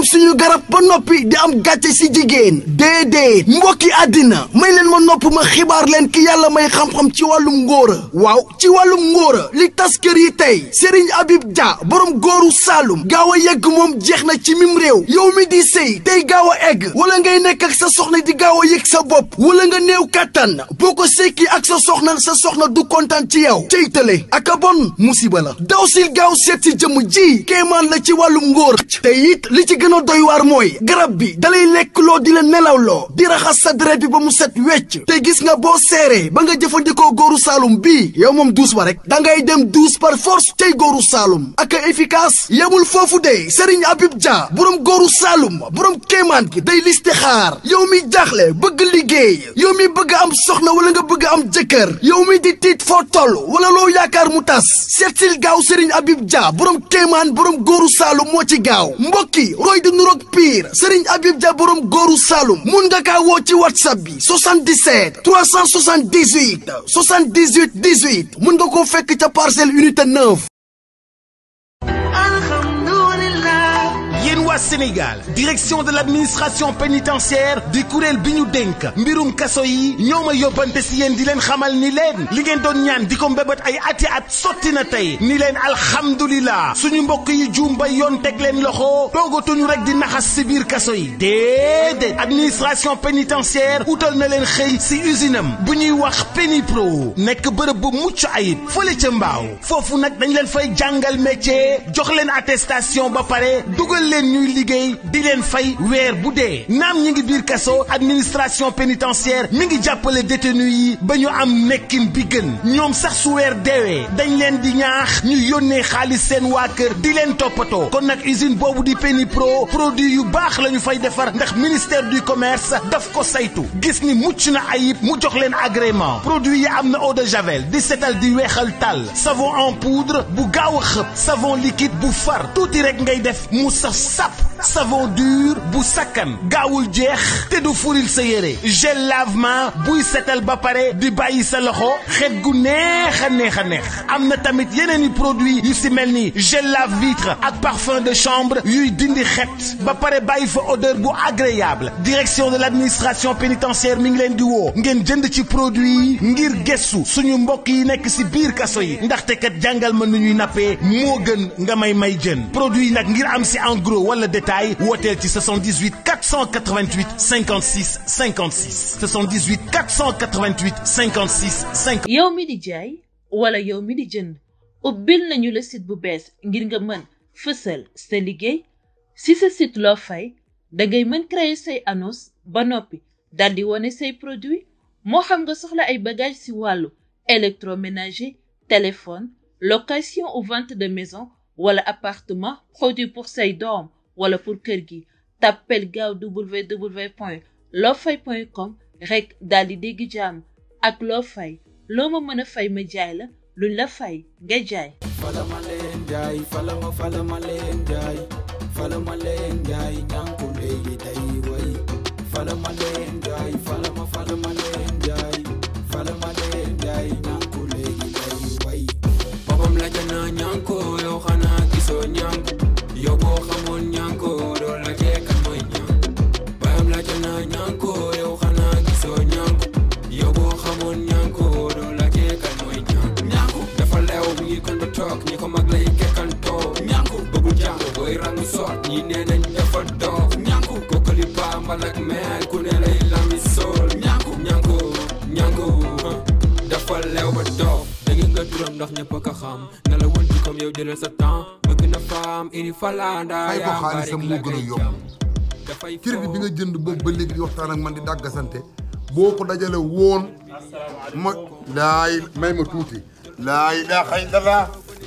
suñu garab ba noppi di am gàcce si jigéen déedéet mbokki àddina may leen ma nopp ma xibaar leen ki yàlla may xam-xam ci wàllum ngóora waaw ci wàllum ngóora li tas kër yi tey Serigne Habib Dia borom góoru Saalum gaaw a yegg moom jeex na ci mim réew yow mi di sëy tey gaaw a egg wala ngay nekk ak sa soxna di gaaw a yëg sa bopp wala nga néew kàttan boo ko sekki ak sa soxna sa soxna du kontaan ci yow cey tële ak a bon musiba la daw sil gaaw seet si jëmm ji kéemaan la ci wàllum ngóor te it li ci gën a doy waar mooy garab bi dalay lekk loo di la nelaw loo di raxas sa deret bi ba mu set wecc te gis nga boo seeree ba nga jëfandikoo góoru Saalum bii yow moom duus ba rek da ngay dem duus par force tey góoru Saalum ak a efficace yemul foofu de Serigne Habib Dia borom góoru Saalum borom kéemaan gi day listixaar yow mi jaaxle bëgg liggéey yow mi bëgg am soxna wala nga bëgg am jëkkër yow mi di tiit foo toll wala loo yaakaar mu tas seetsil gaaw Serigne Habib Dia borom kéemaan borom góoru Saalum moo ci gaaw mbokki roy di nuroog pire Serigne Habib Dia borom góoru Saalum mun nga kaa woo ci whatsapp bi 77 378 78 18 mun nga koo fekk ca parcelle unité 9. yéen waa Sénégal direction de l'administration pénitentiaire di kuréel bi ñu dénk mbirum kaso yi ñoo ma yóbbante si yéen di leen xamal ni leen li ngeen doon ñaan di ko mbébét ay ati at sotti na tey ni leen alhamdulilah suñu mbokk yi juum ba yoon teg leen loxo toogatuñu rek di naxas si biir kaso yi déedéet administration pénitentiaire utal na leen xëy si usine am bu ñuy wax Pénipro nekk bërëb bu mucc ayib fële ca mbaaw foofu nag dañ leen fay jàngal métier jox leen attestation ba pare dugal leen ñuy liggéey di leen fay weer bu dee naam ñi ngi biir kaso administration pénitentiaire mi ngi jàppale détenu yi ba ñu am nekkin bi gën ñoom sax su weer deewee dañ leen di ñaax ñu yónnee xaalis seen waa kër di leen toppatoo kon nag usine boobu di Pénipro produit yu baax la ñu fay defar ndax ministère du commerce daf ko saytu gis ni mucc na ayib mu jox leen agrément produit yi am na eau de javel di setal di weexal tàll savon en poudre bu gaaw a xëpp savon liquide bu far tuuti rek ngay def mu saf sap savon dur bu sakkan gaawul jeex te du furil sa yére gel lavement buy setal ba pare di bàyyi sa loxo xet gu neex a neex a neex am na tamit yeneen i produit yu si mel ni gel lave vitre ak parfum de chambre yuy dindi xet ba pare bàyyi fa odeur bu agréable direction de l'administration pénitentiaire mi ngi leen di woo ngeen jënd ci produit yi ngir gëstu suñu mbokk yi nekk si biir kaso yi ndaxte kat jàngal ma nu ñuy nappee moo gën nga may may jën produit yi nag ngir am si en gros wala détail wooteel ci 78 488 56 56 78 488 56 50. yow mi di jaay wala yow mi di jënd ubbil nañu la site bu bees ngir nga mën fësal sa liggéey si sa site loo fay dangay mën créer say annonce ba noppi daldi wane say produit moo xam nga soxla ay bagages ci wàllu électroménager téléphone location ou vente de maison wala appartement produit pour say doom wala pour kër gi tàppel gaaw www point lofay point com rek daal di dégg jàmm ak loo fay loo ma mën a fay ma jaay la luñ la fay nga jaay falama leen jaay falama falama leen jaay falama leen jaay ñànku léegi day way falama leen jaay falama falama leen jaay falama leen jaay ñànku léegi day way boppam la jana ñànko yow xanaa gisoo ñànku yow boo xamoon ñànko doo la jeekan mooy ñànku bayam la jana ñànko yow xanaa gisoo ñànku yow boo xamoon ñànko doo la jeekan mooy ñànku ñànku dafa leew mi ngi kon ba toog ñi ko mag lay kekkantoo ñànku bëggu jàng booy rangu soot ñi nee nañ dafa doog ñànku kokkali bambal ak meen ku ne lay lami sool ñànku ñànku ñànku huh, dafa leew ba doog dégg nga turam ndax ñëpp a ko xam na la wënti comme yow jëlal sa temps bëgg na faam ini falanda fay ko yaa xaalisam bari la moo gën a ngay yomb jam dafay crédit bi nga jënd boobu ba léegi di waxtaan ak man di dàggasante boo ko dajale woon ma laay may ma tuuti laa ilaaha illallah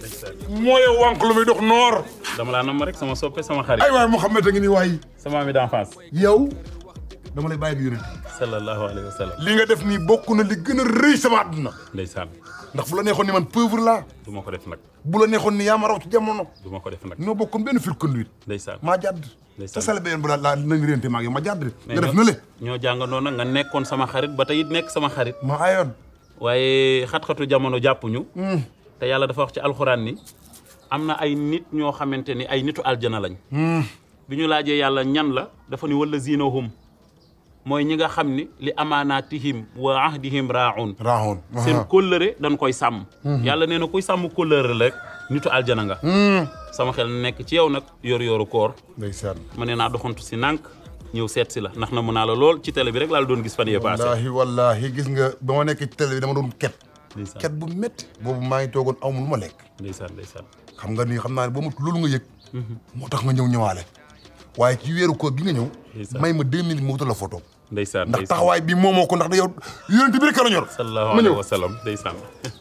mooy wànq lu muy dox noor dama laa nam rek sama soppe sama xarit ay waay Mouhamed a ngi nii waay sama ami d'enfance yow dama lay bàyyi ak yonent sallallahu alayhi wa sallam li nga def nii bokk na li gën a rëy sama àdduna ndeysaan ndax bu la neexoon ni man pauvre laa du ma ko def nag bu la neexoon ni yaa ma raw ci jamono du ma ko def nag ñoo bokkoon benn fil conduite ndeysaan maa jàdd Ndeysaan. te sale beneen bu la laa nañ réente maa ngi yow ma jàdd mais nga def ñoo- na le ñoo jàngandoo nag nga nekkoon sama xarit ba tey it nekk sama xarit ma ayoon waaye xat-xatu jamono jàppuñu te yàlla dafa wax ci alxuraan ni am na ay nit ñoo xamante ni ay nitu aljana lañ bi ñu laajee yàlla ñan la dafa ni wala zinahum mooy ñi nga xam ni li amaanaatihim wa ahdihim raaun raaxoon seen kóllëre dañ koy sàmm yàlla nee na kuy sàmm kóllëre rek nitu aljana nga sama xel nekk ci yow nag yor yoru koor ndeysaan ma ne naa doxantu si nànk ñëw seet si la ndax na mu naa la lool ci télé bi rek laa la doon gis fan yee passé wallaahi wallaahi gis nga ba ma nekk ci télé bi dama doon ket ndeysaan ket bu métti boobu maa ngi toogoon aw ma lu ma lekk ndeysaan ndeysaan xam nga ni xam naa ne ba mu loolu nga yëg moo tax nga ñëw ñëwaale waaye ci weeru koor gi nga ñëw Ndeysaan. may ma deux minutes ma wutal la photo ndeysaan ndax ndeysaan taxawaay bi moomoo ko ndax da yow yonent bi rek la ñor sallallahu ma alayhi ñëw wa sallam ndeysaan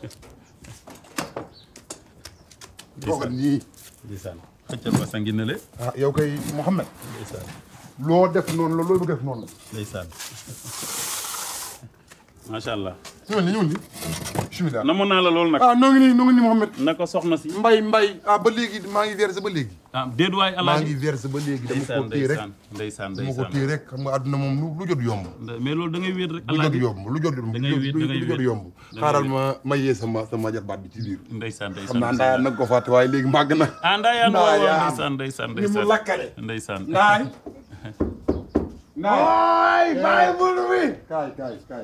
toogal nii ndeysaan xëccal ma sa ngi ne le ah yow kay Mouhamed ndeysaan loo def noonu la loo bëgg def noonu la ndeysaan macha allah ñëwal ni ñëwal ni bismillah namoon naa la lool nag ah noo ngi nii noo ngi nii Mouhamed naka soxna si mbay mbay ah ba léegi maa ngi verse ba léegi ah déet waay maa alaaji ngi verse ba léegi dama ndeysaan ko téye rek ndeysaan ndeysaan dama ko ndeysaan téye rek xam nga àdduna moom lu lu jot yomb mais loolu da ngay wéet rek lu jot alaaji yomb lu jot yomb Da ngay wéet, da ngay lu jot wéet. yomb Da ngay xaaral wéet. ma ma yee sama sama jarbaat bi ci biir ndeysaan ndeysaan xam naa ndaayaan nag ko fàtte waaye léegi màgg na ah ndaayaan waaw waaw Ndaayaan. ndeysaan ndeysaan ni mu ndeysaan lakkale ndeysaan ndaay ndaay bàyyi bul wi kaay kaay kaay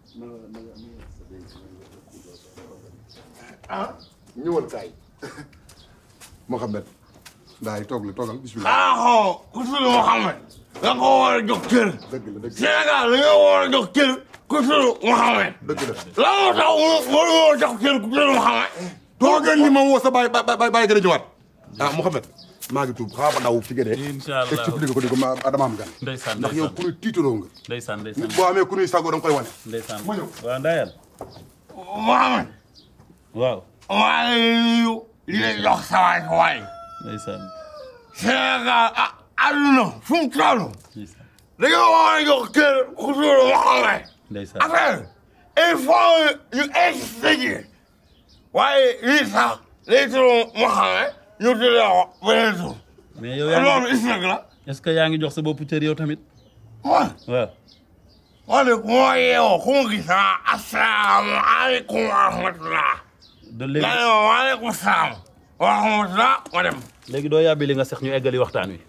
ah ñëwal kaay Mohamed ndaay toog la toogal bismillah aaxoo ku tudd Mouhamed da nga ko war a jox cër dëgg la dëgg Sénégal da nga war a jox cër ku tudd Mouhamed dëgg la lan moo tax war a jox cër ku tudd Mouhamed toogal ni ma woo sa baay baay baay baay gën a ñëwaat ah Mohamed maa ngi tuub xaaral ma daw fi nga dee incha allah expliqué ko di ko ma dama am gan ndeysaan ndax yow ku ñuy tiitaroo nga ndeysaan ndeysaan nit boo amee ku ñuy sagoo da nga koy wane ndeysaan ma ñëw. waaw ndaayaan Mouhamed waaw maa ngi lay nuyu di la jox sa waay sa waay ndeysaan Sénégal ah àdduna fu mu toll ndeysaan da nga war a jox cër ku tudd Mouhamed ndeysaan affaire il faut ñu insister ji waaye lii sax lay tudd Mouhamed ñu tuddee ko beneen tur mais yow yaa ngi loolu is nag la est-ce que yaa ngi jox sa bopp cër yow tamit man waaw man de ku ma yeewoo ku ma gis ah asalaamaaleykum wa rahmatulah. de nga léegi ne ma waaleykum salaam wa rahmatulah ma dem. léegi doo yàbbi li nga sex ñu eggali waxtaan wi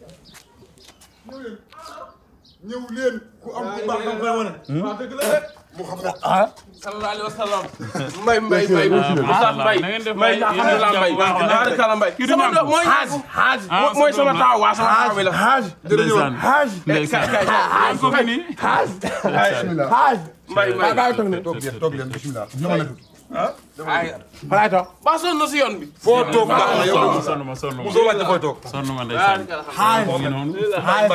ñëw leen ku am ku baax da nga koy wane waaw dëgg la rek Mohamed sallallahu alayhi wa sallam mbay mbay mbay Moussa Mbay na ngeen def mbay mbay, alhamdulilah yéen a mbay ngi jàpp bu baax a baax. kala mbay Kii du sama ñànku. doom mooy xaaj xaaj ah mooy sa sama doom la. taaw waa sama taaw bi la xaaj ndeysaan xaaj ndeysaan yaa ko fi nii xaaj bismillah xaaj mbay mbay toog leen toog leen bismillah ñëwal na tuuti falaay toog ba sonn na si yoon bi foo toog baax na yow sonn ma sonn ma soo laajte fooy toog sonn ma ndeysaan xaaj mu ngi noonu xaaj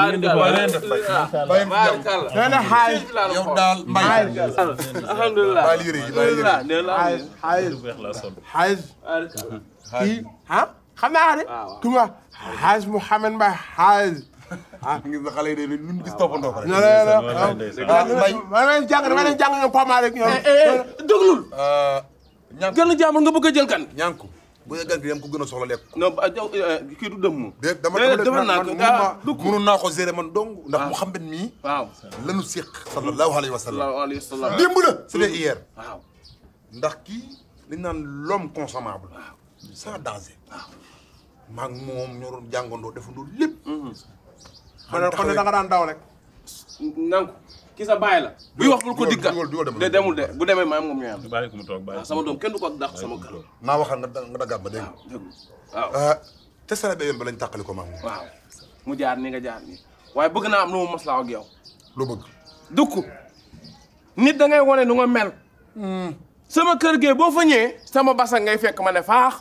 bàyyi nee na xaaj yow daal mbay alhamdulilah bàyyi yére yi bàyyi yére yi xaaj xaaj lu weex laa sonn xaaj kii ah xam naa de tuma xaaj Mouhamed Mbaye xaaj ngir na xale yi de lu ñu gis toppandoo ko rek non non non wallaay ndeysaan ah mbay ma leen jàng dama leen jàng ñoom Pama rek ñoom déglul ñànk gën a jàmbur nga bëgg a jël kan ñànku bu dee gan gi dem ko gën a soxla lekk non ba jaw kii du dëmm de dama Déedéet, dama defal naa man ko. mënun Ah, naa dugg. mënun naa ko gérer man dong ndax Mouhamed mii waaw lanu séq sallallahu alayhi wa sallam sallallahu alayhi wa sallam démb la c'était hier waaw ndax kii li ñu naan l'homme consommable sans danger maag moom ñoo doon jàngandoo defandoo lépp kon kon da nga daan daw rek nangu ki sa baay la buy wax bul ko digga dugal, dugal, dugal, de demul de bu demee maam moom ñooy am bàyyi ko mu toog bàyyi sama doom kenn du ko dàq sama kër naa waxal nga da- nga daggaat ma dégg nga déglu waaw ah te sara be yoon ba lañ tàqali ko maag moom waaw mu jaar ni nga jaar nii waaye bëgg naa am lu mu maslaa ak yow loo bëgg dukk nit da ngay wane nu nga mel sama kër gee boo fa ñëwee sama basa ngay fekk ma ne faax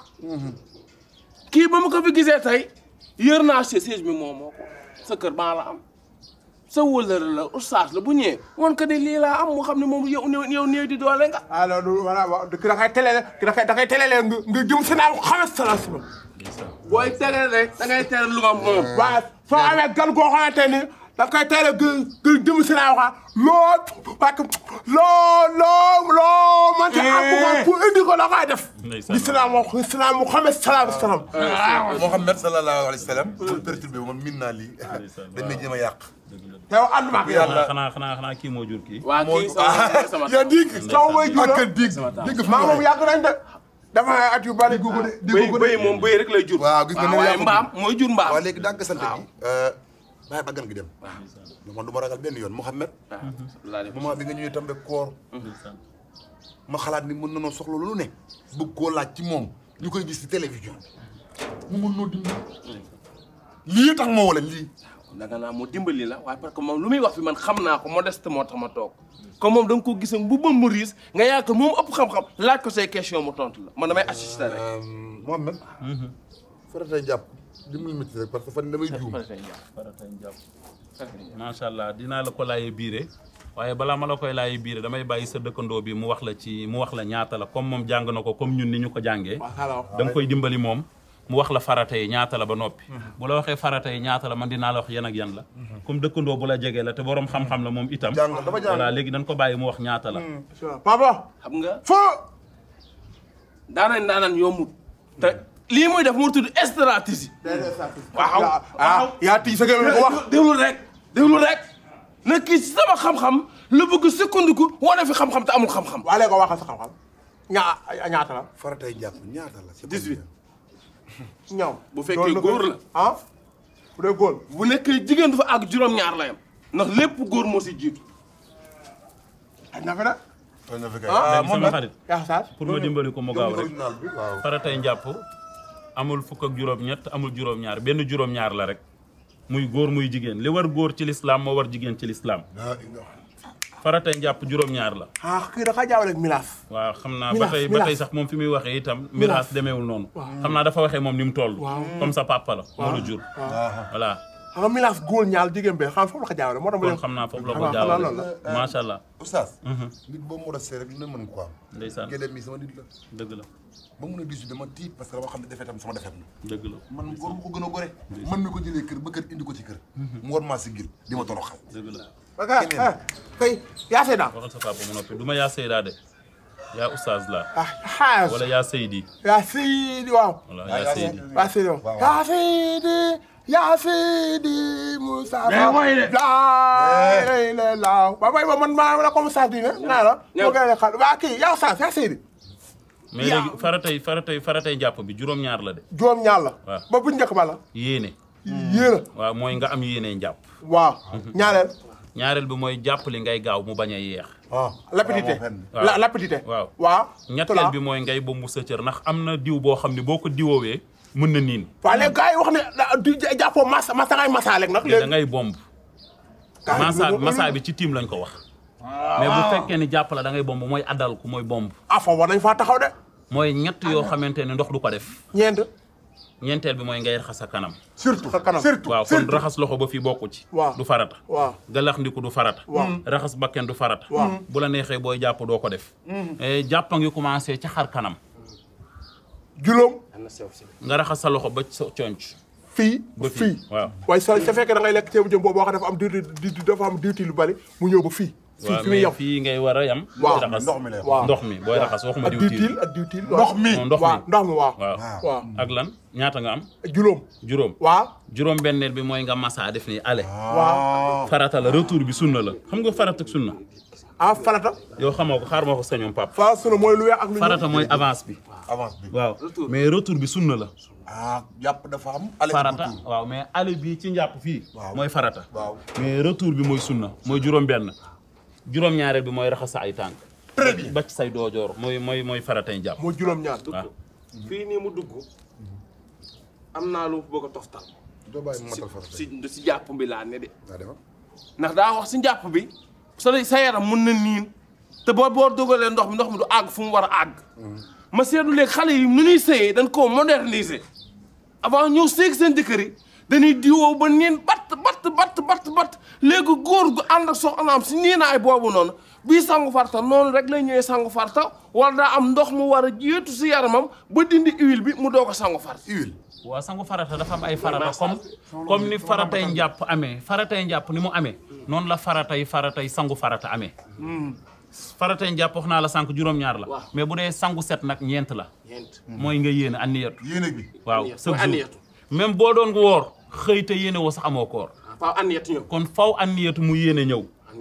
kii ba ma ko fi gisee tey yër naa si siège bi moom moo ko sa kër baa la am sa wëllëre la oustaz la bu ñëwee wan ko ne lii laa am mu xam ne moom yow néew yow néew di doole nga ah loolu voilà waaw ki da koy télé ki da koy da koy télé nga nga jëm si naa xamal sala si booy tere rek da ngay tere lu ma moom waaw soo amee gan goo xamante ni da koy teel a gën gën jëm si naa waxa loo parce que loo loo loo man ci am ko pour indi ko da koy def Ndeysaan. di salaam wax salaam Muhammad salaam salaam Mouhamed sallallahu alayhi wa sallam pour perturbé man min naa lii dañ may jéem a yàq te yow ànduma ak yow xanaa xanaa xanaa xanaa kii moo jur kii waa kii sama sama yaa dig sama way jur ak dig dig maa moom yàgg nañ de dafa ay at yu bari déggoo ko de bëy déggoo ko de bëy moom bëy rek lay jur waaw gis nga ne waaye yaa ko mbaam jur. mooy jur mbaam waaw léegi dàgg sant waaw. gi bàyyi baggan gi dem man du ma ragal benn yoon Mouhamed moment bi nga ñëwee tam rek koor ma xalaat ni mën na noo soxla lu ne bëgg koo laaj ci moom ñu koy gis ci télévision mu mën noo dimbali lii tax moo wala lii danga naa mu dimbali la waaye parce que moom lu muy wax fi man xam naa ko modeste moo tax ma toog comme moom da nga ko gis bu bën mu riis nga yaakaar moom ëpp xam-xam laaj ko say question mu tontu la man damay assister rek Mouhamed faratay jàpp dimbali ma ci rek parce que fan damay juum macha allah dinaa la ko laajee biire waaye balaa ma la koy laajee biire damay bàyyi sa dëkkandoo bi mu wax la ci mu wax la ñaata la comme moom jàng na ko comme ñun ni ñu ko jàngee. da nga koy dimbali moom mu wax la farata yi ñaata la ba noppi. bu la waxee farata yi ñaata la man dinaa la wax yan ak yan la. comme dëkkandoo bu la jegee la te borom xam-xam la moom itam. jàng dafa jàng voilà léegi dañ ko bàyyi mu wax ñaata la. papa xam nga foo daanañ daanañ yombut te lii muy def mu tudd stratégie waaw ah yaa tii sa gémmiñ ko wax déglu rek déglu rek na kii ci sama xam-xam la bëgg sukkandiku wane fi xam-xam te amul xam-xam waa léegi ko waxal sa xam-xam ñaa ñaata la faratay jàpp ñaata la c'est 18. ñaw bu fekkee góor la ah bu dee góor bu nekkee jigéen dafa àgg juróom-ñaar la yam ndax lépp góor moo si jiitu aj na fi de tooñ na fi kay Ah, léegi sama xarit yaa saas pour ma dimbali ko mu gaaw rek. original bi waaw faratay njàpp amul fukk ak juróom-ñett amul juróom-ñaar benn juróom-ñaar la rek muy góor muy jigéen li war góor ci lislaam moo war jigéen ci lislaam laa ilaha faratay njàpp juróom-ñaar la ah kii dafa jaawale ak milaas waaw xam naa ba Miraas, tey ba miraas. tey sax moom fi muy waxee itam miraas demeewul noonu xam naa dafa waxee moom ni mu toll comme sa papa la moo la jur voilà xam nga milaas góor ñaal jigéen be xam foofu la ko jaawale moo tax ma kon leen xam naa foofu la ko xam naa loolu jaawale la. macha allah oustaz nit boo mu rasee rek lu ne mën ko am ndeysaan gédé mi sama nit la dëgg la ba mun a disu dama tiit parce que dama xam ne defee tam sama defet na dëgg la man góor mu ko gën a gore man mi ko jëlee kër ba kër indi ko ci kër mu war maa si gil di ma toroxal dëgg la ok eh kay yaa seeda waxal sa papa mu noppi du ma yaa Seyda de yaa oustaz la ah xaas wala yaa Seydi yaa seydi waaw wala yaa Seydi yaa seydi waaw yaa seydi yaa seydi Moussa Mais mooy de. laa la laaw ba bay ba man maa la comme ça dina naa la ñëw. moo gën a xal waa kii yaa saas yaa seydi mais léegi faratay faratay faratay njàpp bi juróom-ñaar la de juróom ñaar la waaw. ba bu njëkk ba la yéene yéena waaw mooy nga am yéene njàpp waaw ñaareel ñaareel bi mooy jàpp li ngay gaaw mu bañ a yeex lapidité waaw. la lapidité waaw. waaw ñetteel bi mooy ngay bombu sa cër ndax am na diw boo xam ne boo ko diwoowee mën na niin waaw léegi gars yi wax ne da- di jàppoo masa masa ngay masa rek nag da léegi ngay bomb gars yi masa loolu- masa bi ci tiim lañ ko wax mais bu fekkee ni jàpp la da ngay bomb mooy addal ku mooy bomb ah foofu war nañ faa taxaw de mooy ñett yoo xamante ne ndox du ko def ñeent ñeenteel bi mooy ngay raxas sa kanam surtout sa kanam surtout waaw kon raxas loxo ba fii bokku ci Waaw. du farata waaw galax ndiku du farata Waaw. raxas bakken du farata Waaw. bu la neexee booy jàpp doo ko def Eh, jàpp a ngi commencé ca xar kanam juróom nga raxas sa loxo ba sa conc fii ba fii fii waaw waaye sa sa fekkee da ngay lekk ceebu jëm boobu boo xam dafa am diwti di dafa am diwti lu bari mu ñëw ba fii fii waaw fi muy mais yem fii ngay war a yam Waaw, raxas ndox mi lay wax. waaw ndox mi booy raxas waxuma ak diwtiir diwtiil ak diwtiil ndox mi non ndox waaw mi ndox mi waaw waaw waaw ak lan ñaata nga am juróom juróom waaw juróom benneel bi mooy nga massa def ni ale waaw farata la retour bi sunna la xam nga farata ak sunna ah farata yow xamoo ko xaar ma ko sañoom pap fa sunu mooy lu weex ak lu ñuul farata mooy avance bi avance bi waaw mais retour bi sunna la ah jàpp dafa am ale farata waaw mais ale bii ci njàpp fii Waaw. mooy farata waaw mais retour bi mooy sunna mooy juróom benn juróom ñaareel bi mooy raxas sa ay tànk très bien ba ci say doojoor mooy mooy mooy faratay njàpp mooy juróom ñaar waaw fii nii mu dugg am naa lu bëgg a toftal doo bàyyi mu matal farata si si jàpp bi laa ne de daa demal ndax daa wax si njàpp bi sa sa yaram mun na niin te boo boo dugalee ndox mi ndox mi du àgg fu mu war a àgg ma seetlu léegi xale yi nu ñuy sëyee dañ koo moderniser avant ñëw sëy seen jëkkër yi dañuy diwoo ba niin batt batt batt batt batt léegi góor gu ànd ak soxnaam si niinaay boobu noonu bii sangu farta noonu rek lay ñëwee sangu farta wala daa am ndox mu war a jiitu si yaramam ba dindi huile bi mu doog a sangu farta huile waaw sangu farata dafa am ay farata comme comme ni faratay njàpp amee faratay njàpp ni mu amee noonu la faratay faratay sangu farata amee faratay njàpp wax naa la sànq juróom-ñaar la mais bu dee sangu set nag ñeent la mooy nga yéene anniyatu yéene bi waaw Anniyatu, chaque mooy jour anniyatu. même boo doon woor xëy te yéene woo sax amoo koor faaw anniyatu ñëw kon faw anniyatu mu yéene ñëw anniyatu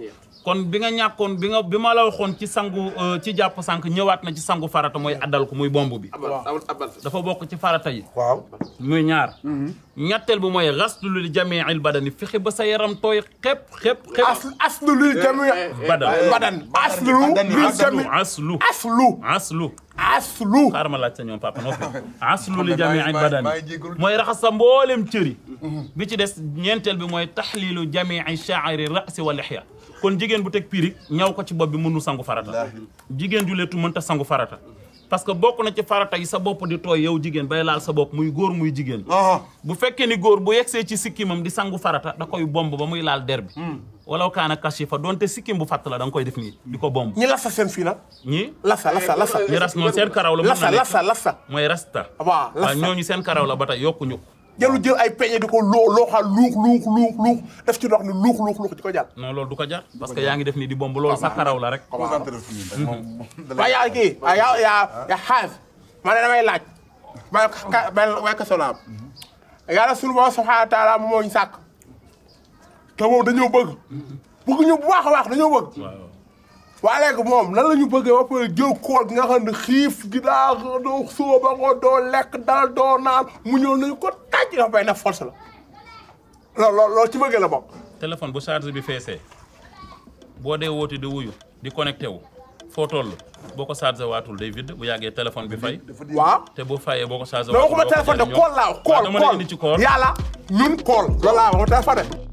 kon bi nga ñàkkoon bi nga bi ma la waxoon ci sangu euh, ci jàpp sànq ñëwaat na ci sangu farata mooy addal ko muy bomb bi dafa bokk ci farata yi waaw muy ñaar ñetteel bi mooy xaslu li jamiil badani fexe ba sa yaram tooy xep xep xep as aslu li jami badan badan aslu li jami aslu aslu aslu aslu xaaral ma laaj sa ñoom papa noppi aslu li jamiil maa ngi badani jégalu. mooy raxas sa mboolem cëri bi ci des ñeenteel bi mooy taxliilu jamii shaari rasi wa lixya kon jigéen bu teg pirig ñaw ko ci bopp bi mënu sangu farata jigéen ju leetu mënta sangu farata parce que bokk na ci farata yi sa bopp di tooy yow jigéen bay laal sa bopp muy góor muy jigéen bu fekkee ni góor bu yegsee ci sikkimam di sangu farata da koy bomb ba muy laal der bi walaw kaana kashifa donte sikkim bu fatt la da nga koy def nii di ko bomb ñi lasa seen fii nag ñi lasa lasa lasa ñi ras noonu seen karaw la mën na lasa nekk lasa lasa mooy rasta waaw waaw lasa ñooñu seen karaw la ba tey yokkuñu ko jëlu jël ay peñe di ko loo looxal luux luux luux luux def ci ndox ni luux luux luux di ko jàll non loolu du ko jar parce que yaa ngi def nii di bomb loolu sa karaw la rek concentré fu ñu rek moom. waaye yaa kii ah yaa yaa yaa xaas ma ne damay laaj ma ka benn way ka solaam yàlla sunu borom subhanahu wa taala moo ñu sàkk te moom dañoo bëgg bëgg ñu bu baax a baax dañoo bëgg waaw waa léegi moom lan la ñu bëggee ba pare jël kool gi nga xam ne xiif gi daa doo sóoba ko doo lekk dal doo naan mu ñëw nañu ko tàjj dafa bay na force la loolu loolu loolu ci bëggee la bokk téléphone bu charge bi feesee boo dee woote di wuyu di connecté wu foo toll boo ko chargé waatul day vide bu yàggee téléphone bi fay waaw te bu fayee boo ko chargé non waatul waxuma téléphone de doo ko kool laa wax waaw kool dama la indi ci kool kool yàlla ñun kool loolu laa wax téléphone de